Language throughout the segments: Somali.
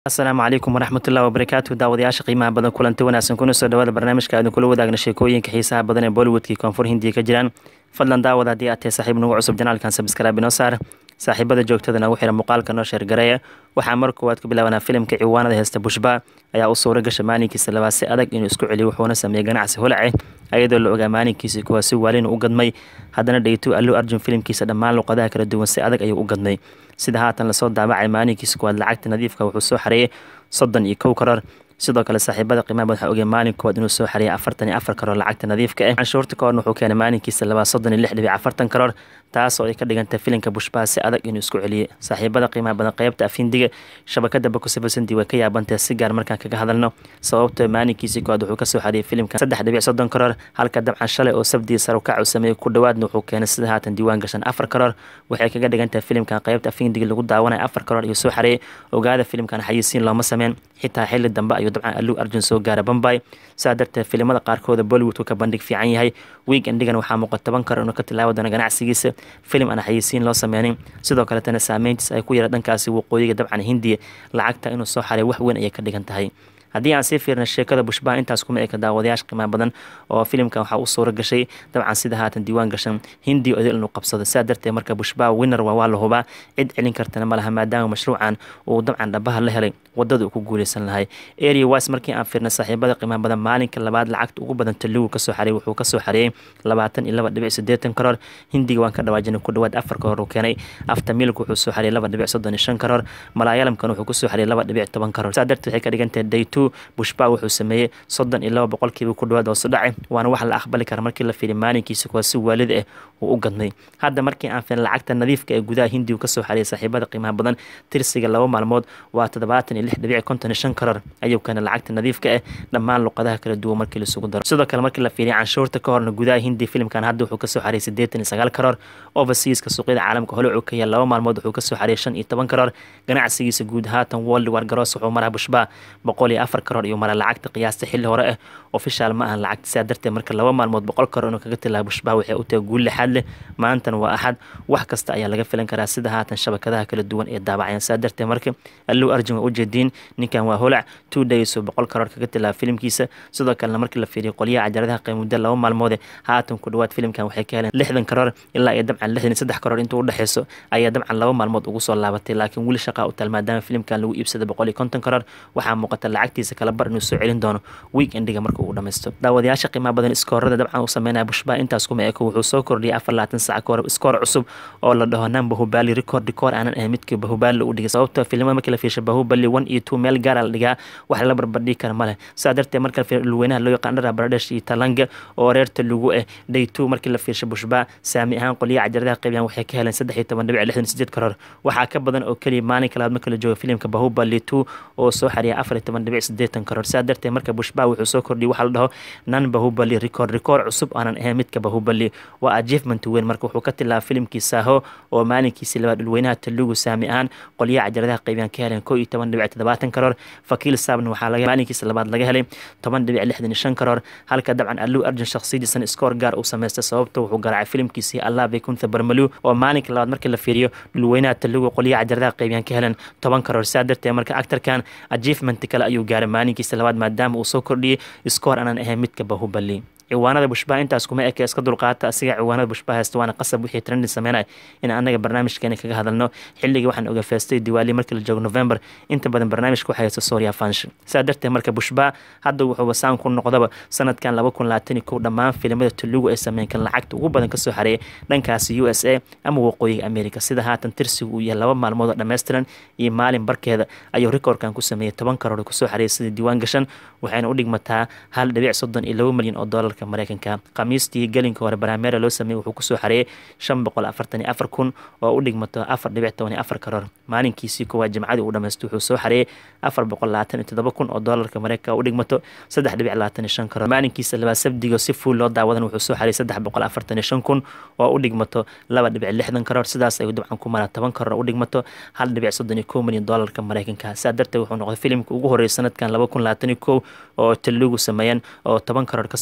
asalaamu calaykum waraxmatullahi wabarakaatu daawadayaasha qiimaha badan kulanti wanaagsan kuna soo dhawaada barnaamijka aadin kula wadaagna sheekooyinka xiisaha badan ee bollywoodkii koonfur hindiya ka jiraan fadlan daawada haddii aad tahay saaxiib nagu cusub janaalkan sabskraaib inoo saar saaxiibada joogtada nagu xira muuqaalka noo sheergareeya waxaa mar koowaad ku bilaabanaa filimka ciwaanada heesta bushba ayaa u suura gasha maalinkiisa labaad si adag inuu isku celiyo wuxuuna sameeyey ganacsi holace ayadoo la ogaa maalinkiisa kuwaa si waalin u gadmay haddana dhaytu allu arjun filimkiisa dhammaan luqadaha kala duwan si adag ayuu u gadmay sida haatan lasoo daabacay maalinkiisa kuwaad lacagta nadiifka wuxuu soo xareeyay soddon iyo kow karoor sidoo kale saaxiibada qiimaha badan waxaa ogay maalin koowaad inuu soo xareeyay afartan iyo afar karoor lacagta nadiifka ah canshuurta ka horna wuxuu keenay maalinkiisa labaad soddon iyo lix dhibic afartan karoor taasoo ay ka dhigantay filimka bushbaha si adag inuu isku celiyey saaxiibada qiimaha badan qeybta afindiga shabakada bakusabasandi way ka yaabantay si gaar markaan kaga hadalno sababtoo maalinkiisii koowaad wuxuu kasoo xareeyay filimka saddex dhibic soddon karoor halka dabcan shalay oo sabdii sarukac uu sameeyey ku dhowaadna wuxuu keenay sida haatan diiwaan gashan afar karoor waxay kaga dhigantahay filimkan qeybta afindiga lagu daawanaya afar karoor ayuu soo xareeyay ogaada filimkan xayisiin looma sameyn xitaa xili dambe ayuu dabcan aluu arjun soo gaara bombay saa darteed filimada qaarkooda bollywoodku ka bandhig fiican yahay wiig endigan waxaa muuqa toban karoor inuu ka tilaabi doono ganacsigiisa filim aan xayisiin loo sameynin sidoo kaletana saameyntiis ay ku yara dhankaasi waqooyiga dabcan hindiya lacagta inuu soo xaray wax weyn ayay ka dhigan tahay haddii aan sii fiirna sheekada bushbaha intaas kuma eka daawadayaasha qiimaha badan oo filimkan waxaa u suura gashay dabcan sida haatan diiwaan gashan hindi odil inuu qabsado sidaa darteed marka bushbaha winner waa waa la hubaa cid celin kartana ma laha maadaama mashruucan uu dabcan dhabaha la helay wadada uu ku guuleysan lahay area wise markii aan fiirna saaxiibada qiimaha badan maalinka labaad lacagta ugu badan taligu kasoo xareeyay wuxuu kasoo xareeyay labaatan iyo laba dhibic siddeetan karoor hindiga waan ka dhawaajinay ku dhawaad afar karoor uu keenay after milk wuxuu soo xareeyay laba dhibic soddon iyo shan karoor malaayalamkan wuxuu kusoo xareeyay laba dhibic toban karoor sidaa darteed waxay ka dhigantahay day two bushba wuxuu sameeyey soddon iyo laba boqolkiiba ku dhawaad hoosu dhacay waana wax la aqbali kara markii la fiiriy maalinkiisa kuwaa si waalid ah uu u gadmay hadda markii aan fiirin lacagta nadiifka ee gudaha hindigu kasoo xareeyay saaxiibada qiimaha badan tirsiga laba maalmood waa toddobaatan iyo lix dhibic konton iyo shan karoor ayuu keenay lacagta nadiifka ah dhammaan luqadaha kala duwan markii laisugu daro sidoo kale markii la fiiriya canshuurta ka horna gudaha hindi filimkan hadda wuxuu kasoo xareeyay siddeetan iyo sagaal karoor overseaska suuqyada caalamka hole uu ka yahay laba maalmood wuxuu kasoo xareeyay shan iyo toban karoor ganacsigiisa guud haatan world war garoos wuxuu maraa bushba boqol iyo afar karoor iyo mara lacagta qiyaasta xilli hore ah ofishaal ma ahan lacagta sidaa darteed marka laba maalmood boqol karoor inuu kaga tilaa bushbaha waxay u tahay guul lixaad leh maantana waa axad wax kasta ayaa laga filan karaa sida haatan shabakadaha kala duwan ee daabacayaan sidaa darteed marka alluu arjun waa ujeediin ninkan waa holac two days oo boqol karoor kaga tilaa filimkiisa sidoo kalena markii la fiiriyo qolyaha cajaladaha qiimudda laba maalmoode haatan ku dhawaad filimkan waxay ka heleen lixdan karoor ilaa iyo dabcan lixdan iyo saddex karoor intuu u dhexeyso ayaa dabcan laba maalmood ugu soo laabatay laakiin weli shaqaa u taal maadaama filimkan lagu iibsaday boqol iyo konton karoor waxaa muuqata lacagtiisa kala bar inuu soo celin doono week endiga marka uu dhammaysto daawadayaasha qiimaha badan iskoorada dabcan uu sameynaya bushbaha intaas kuma eko wuxuu soo kordhiyay afar labaatan sac kahor iskoor cusub oo la dhaho nan bahubali record record aanan ahayn midkii bahubali u dhigay sababtoo filimada markii la fiirshay bahubali one iyo two meel gaara la dhigaa wax la barbardhigi kara ma leh sidaa darteed marka la fiiriyo dhulweynaha loo yaqaan dhara baradesh iyo talanga oo reer talugu ah day two markii la fiirshay bushbaha saami ahaan qolyaha cajaradaha qeybiyan waxay ka heleen saddex iyo toban dhibic lixdan sideed karoor waxaa ka badan oo keliya maalinka labaad marka la joogo filimka bahubali two oo soo xariyay afar iyo toban dhibic sideetan karoor sidaa darteed marka bushbaha wuxuu soo kordhiyay waxaa la dhaho nan bahubali record record cusub aanan ahayn midka bahubali waa achievement weyn marka wuxuu ka tilaaba filimkii saaho oo maalinkiisii labaad dhulweynaha talugu saami ahaan qolyaha cajaradaha qeybiyan ka heleen koo iyo toban dhibic toddobaatan karoor fakiil saabna waxaa laga maalinkiisa labaad laga helay toban dhibic lixdan iyo shan karoor halka dabcan alluu arjun shakhsiyadiisan iskoor gaar uu sameystay sababta wuxuu garaacay filimkiisii allah bay kunta barmalu oo maalinka labaad markii la fiiriyo dhulweynaha talugu qolyaha cajaradaha qeybiyan ka heleen toban karoor sidaa darteed marka actarkan achievement kale ayuu gaaray maalinkiisa labaad maadaama uu soo kordhiyey iskoor aanan ahayn midka bahubali ciwaanada bushbaha intaas kuma eke iska dulqaata asiga ciwaanada bushbaha haysta waana qasab wixii trending sameynaya in anaga barnaamijkeena kaga hadalno xilligii waxaan oga feestay diwaali markii la joogo november inta badan barnaamijka waxaa haysta soria fansh sidaa darteed marka bushbaha hadda wuxuuba saan ku noqdaba sanadkan laba kun labaatan iyo kow dhammaan filimada tulugu ay sameyn kan lacagta ugu badan kasoo xareeyay dhankaasi u s a ama waqooyiga america sida haatan tirsigu uu yahay laba maalmood oo dhammaystiran iyo maalin barkeeda ayuu rikoorkan ku sameeyey toban karoor kusoo xareeyay sida diiwaan gashan waxayna u dhigmataa hal dhibic soddon iyo laba milyan oo doolarka mareykanka khamiistii gelinka hore barameera loo sameeyey wuxuu kusoo xareeyay shan boqol afartan iyo afar kun oo u dhigmato afar dhibic toban iyo afar karoor maalinkiisii koowaad jimcadii uu dhamaysto wuxuu soo xareeyay afar boqol labaatan iyo toddoba kun oo doolarka mareykanka u dhigmato saddex dhibic labaatan iyo shan karoor maalinkiisa labaad sabdigo si fuul loo daawadan wuxuu soo xareeyay saddex boqol afartan iyo shan kun oo u dhigmato laba dhibic lixdan karoor sidaas ayuu dabcan ku maraa toban karoor u dhigmato hal dhibic soddon iyo kow milyan doolarka mareykanka sidaa darteed wuxuu noqday filimka ugu horreeyay sanadkan laba kun labaatan iyo kow oo taligu sameeyeen oo toban karoor kasoo xareeyo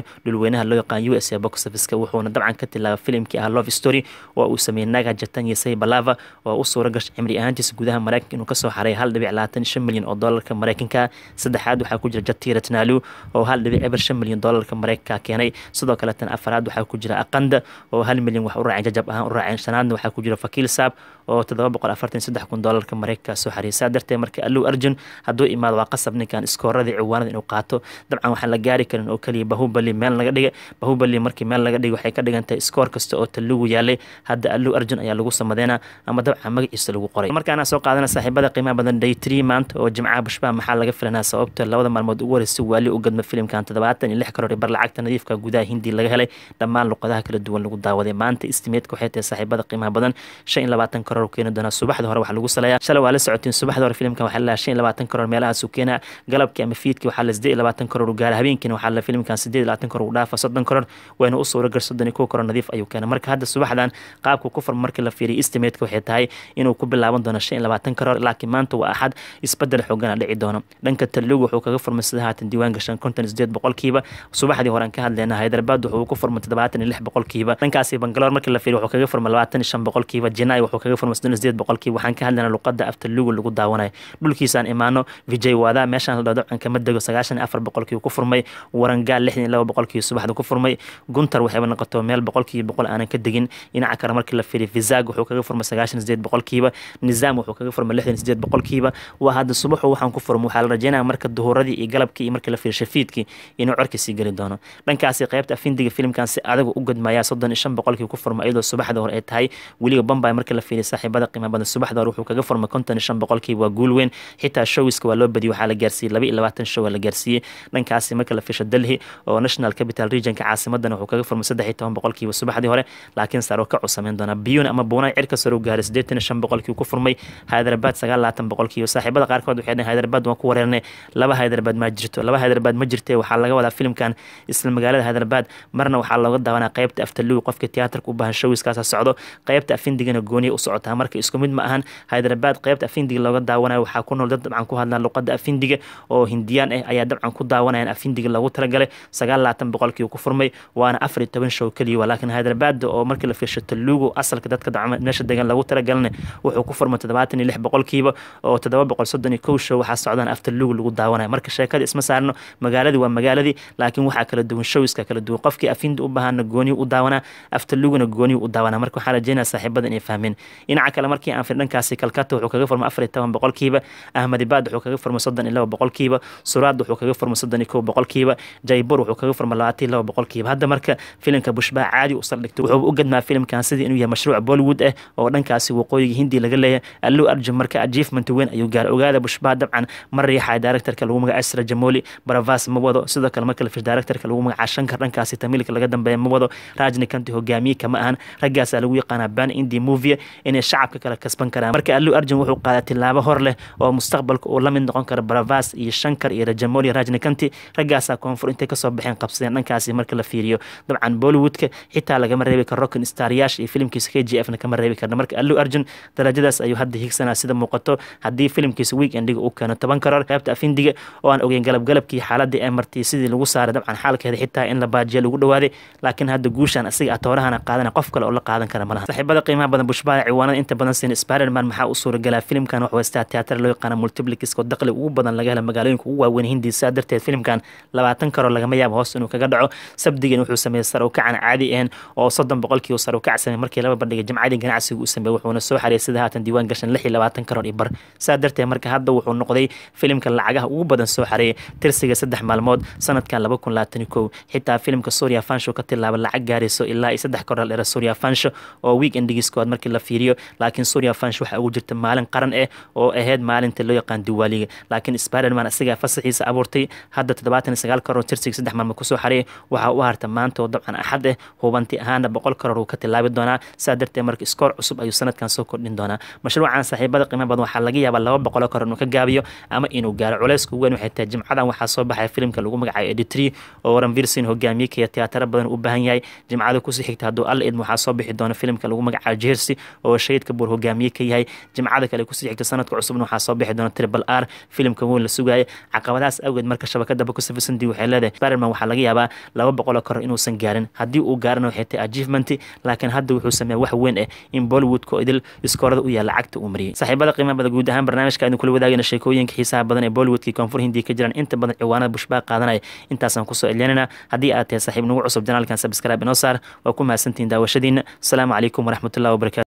dhulweynaha loo yaqaan u s a box officeka wuxuuna dabcan ka tilaabay filimkii ah love story oo uu sameeyey naga jatan iyo say balava oo u suura gashay cimri ahaantiisa gudaha maraykanka inuu kasoo xaray hal dhibic labaatan shan milyan oo doolarka maraykanka saddexaad waxaa ku jira jatira tanalu oo hal dhibic eber shan milyan doolarka maraykanka keenay sidoo kale tan afaraad waxaa ku jira aqanda oo hal milyan wax u raaceen jajab ahaan u raaceen shanaadna waxaa ku jira fakiil saab oo toddoba boqol afartan saddex kun doolarka maraykanka soo xariyay saa darteed marka allow arjun hadduu imaado waa qasab ninkan iskooradii ciwaanada inuu qaato dabcan waxaan la gaari karin oo keliya bahubali meel laga dhiga bahubali markii meel laga dhiga waxay ka dhigan tahay iskoor kasta oo talugu yaalay hadda allow arjun ayaa lagu samadeynaa ama dabcan magaciisa lagu qoray markaana soo qaadana saaxiibada qiimaha badan day tree maanta oo jimcaha bushbaha maxaa laga filanaa sababta labada maalmood ugu horeysa waali u gadma filimkan toddobaatan iyo lix karoor bar lacagta nadiifka gudaha hindi laga helay dhammaan luqadaha kala duwan lagu daawaday maanta istimeedka waxay tahay saaxiibada qiimaha badan shan iyo labaatan karoor keeni doonaa subaxda hore waxaa lagu saleeyaa shalay waa la socotiin subaxda hore filimkan waxaa la shan iyo labaatan karoor meelahaas uu keenaa galabkii ama fiidkii waxaa la siddeed iyo labaatan karoor u gaara habeenkiina waxaa la filimkan siddeed iyo labaatan karoor u dhaafa soddon karoor wayna u suura gar soddon iyo kow karoor nadiif ayuu keenay marka hadda subaxdan qaabka ku furma markii la fiiriyo istimeedka waxay tahay inuu ku bilaaban doono shan iyo labaatan karoor laakiin maanta waa axad isbedel xoogana dhici doono dhanka talugu wuxuu kaga furmay sida haatan diiwaan gashan konton iyo sideed boqolkiiba subaxdii hore aan ka hadlayna hyderabad wuxuu ku furmay toddobaatan iyo lix boqolkiiba dhankaasi bangaloor markii la fiiriyo wuxuu kaga furmay labaatan iyo shan boqolkiiba jinai wuxuu kaga furmay soddon iyo sideed boqolkiiba waxaan ka hadlaynaa luqada aftalugu lagu daawanayo dhulkiisaan imaano vijay wada meeshaan la dhaho dabcan kama dego sagaashan iyo afar boqolkii ku furmay warangaal lixdan iyo laba boqolkii subaxda ku furmay guntar waxayba noqoto meel boqolkiiba boqol aanan ka degin dhinaca kale markii la fiiriyo vizag wuxuu kaga furmay sagaashan iyo sideed boqolkiiba nizaam wuxuu kaga furmay lixdan iyo sideed boqolkiiba waa hadda subaxu waxaan ku furmay waxaa la rajeynaya marka duhuradii iyo galabkii iyo markii la fiiriyo shafiidkii inuu corkii sii geli doono dhankaasi qaybta afindiga filimkan si adagu u gadmaya soddon iyo shan boqolkii ku furmay iyadoo subaxda hore ay tahay weliba bombay markii la fiiriyo saaxiibada qiimo badan subaxda hore wuxuu kaga furmay konton iyo shan boqolkiiba waa guul weyn xitaa showiska waa loo badiyey waxaa la gaarsiiyey laba iyo labaatan show waa la gaarsiiyey dhankaasi marka la fiisho delhi oo national capital regionka caasimadana wuxuu kaga furmay saddex iyo toban boqolkiiba subaxdii hore laakiin saro ka cusameyn doona biyun ama buunay cirka sare u gaaray siddeetan iyo shan boqolkii ku furmay hyderabad sagaal labaatan boqolkiiba saaxiibada qaarkood waxay dhaheen hyderabad waan ku wareernay laba hyderabad ma jirto laba hyderabad ma jirte waxaa laga wadaa filimkan isla magaalada hyderabad marna waxaa looga daawanaa qaybta aftaluwi qofka tiyaatarka u baahan showiskaasa socdo qaybta afindigana gooniya u socotaa marka isku mid ma ahan hyderabad qaybta afindiga looga daawanayo waxaa ku nool dad dabcan ku hadlaan luqada afindiga oo hindiyaan ah ayaa dabcan ku daawanayaan afindiga loogu talagalay sagaal labaatan boqolkii ku furmay waana afar iyo toban show keliya laakiin hyderabad oo markii la fiirsho talugu asalka dadka dabcan meesha degan lagu talagalana wuxuu ku furmay toddobaatan iyo lix boqolkiiba oo toddoba boqol soddon iyo kow show waxaa socdaan aftalugu lagu daawanaya marka sheekada isma saarno magaaladii waa magaaladii laakiin waxaa kala duwan showiska kala duwan qofkii afindi u baahana gooniyu u daawanaa aftaluguna gooniyu u daawanaa marka waxaa rajeynaya saaxiibada inay fahmeen dhinaca kale markii aan fir dhankaasi kalkata wuxuu kaga furmay afar iyo toban boqolkiiba ahmadibad wuxuu kaga furmay soddon iyo laba boqolkiiba suraad wuxuu kaga furmay soddon iyo kow boqolkiiba jaybur wuxuu kaga furmay labaatan iyo laba boqolkiiba hadda marka filimka bushbaa caadi u saldhigtay wuxuu u gadmaa filimkan sidii inuu yahay mashruuc bollywood ah oo dhankaasi waqooyiga hindi laga leeyahay allu arjun marka achievement weyn ayuu gaaray ogaada bushbaa dabcan ma riixaya directorka lagu magaca asra jamoli baravas ma wado sidoo kale marka la fish directorka lagu magaca shankar dhankaasi tamilka laga dambeeya ma wado rajni kanti hogaamiye kama ahan raggaasaa lagu yaqaanaa ban indi movie inay shacabka kale kasban karaan marka allu arjun wuxuu qaaday tilaabo hor leh oo mustaqbalka uu la mid noqon karo baravas iyo shankar iyo rajamoli rajni kanti raggaasaa koonfur intay kasoo baxeen qabsadeen dhankaasi marka la fiiriyo dabcan bollywoodka xitaa lagama reebi karo rockin staryaasha iyo filimkiisa k g f na kama reebi karna marka allu arjun darajadaas ayuu hadda higsanaa sida muuqato haddii filimkiisa weekendiga uu keeno toban karoor qaybta afindiga oo aan ogeyn galabgalabkii xaaladii ay martay sidii lagu saaray dabcan xaalkeeda xitaa in la baajiya lagu dhawaaday laakiin hadda guushaan asiga atoorahana qaadana qof kale oo la qaadan kara malaha saaxiibada qiimaha badan bushbaa ciwaanada inta badan siin spiderman maxaa u suuragalaa filimkan wax weystaa tiyaatar loo yaqaana multiplikiska oo daqli ugu badan laga hela magaalooyinka ugu waaweyn hindi sidaa darteed filimkan labaatan karoor lagama yaabo hoos inuu kaga dhaco sabdigan wuxuu sameeyey sar u kacan caadi ahayn oo soddon boqolkii sar u kac sameeyey markii laba bandhigay jimcadii ganacsiga uu sameeyey wuxuuna soo xariyay sida haatan diiwaan gashan lix iyo labaatan karoor iyo bar sidaa darteed marka hadda wuxuu noqday filimka lacagaha ugu badan soo xareeyay tirsiga saddex maalmood sanadkan laba kun labaatan iyo kow xitaa filimka suuriya fansho ka tilaaba lacag gaarayso ilaa iyo saddex karoor dhera suuriya fansho oo weekendigiiskood markii la fiiriyo laakiin suuriya fansho waxaa ugu jirta maalin qaran ah oo ahayd maalinta loo yaqaan diwaaliga laakiin spiderman asigaa fasaxiisa abuurtay hadda toddobaatan iyo sagaal karoor tirsiga saddex maalmood kusoo xareeyay waxaa u harta maanta oo dabcan axad ah hubanti ahaana boqol karoor uu ka tilaabi doonaa saa darteed marka iskoor cusub ayuu sanadkan soo kordhin doonaa mashruucan saaxiibada qiimo badan waxaa laga yaabaa laba boqoloo karoor inuu ka gaabiyo ama inuu gaaro culeysku weyn waxay tahay jimcadan waxaa soo baxaya filimka lagu magacayo editri oo waran virsin hogaamiye kaya tiyaataro badan u baahan yahay jimcada kusii xigta hadduu alla idmo waxaa soo bixi doona filimka lagu magacayo jersey oo shahidka buur hogaamiye ka yahay jimcada kale kusii xigta sanadka cusubna waxaa soo bixi doona triple r filimka weyn la sugaaya caqabadahaas awgeed marka shabakada bakusafisandi waxay leedahay spiderman waxaa laga laga yaabaa laba boqoloo kor inuusan gaarin haddii uu gaarana waxay tahay achievement laakiin hadda wuxuu sameeya wax weyn ah in bollywoodka oo idil iskoorada u yaalla lacagta uu mariyey saaxiibada qiimaha badan guud ahaan barnaamijka aynu kula wadaagayna sheekooyinka xiisaha badan ee bollywoodkii koonfur hindiya ka jiraan inta badan ciwaanada bushbaa qaadanaya intaasaan kusoo celyanayna haddii aad tahay saaxiib nagu cusub janaalkan sabscribe inoo saar waa ku mahadsantihiin daawashadiina asalaamu calaykum waraxmatullahi wabarakatu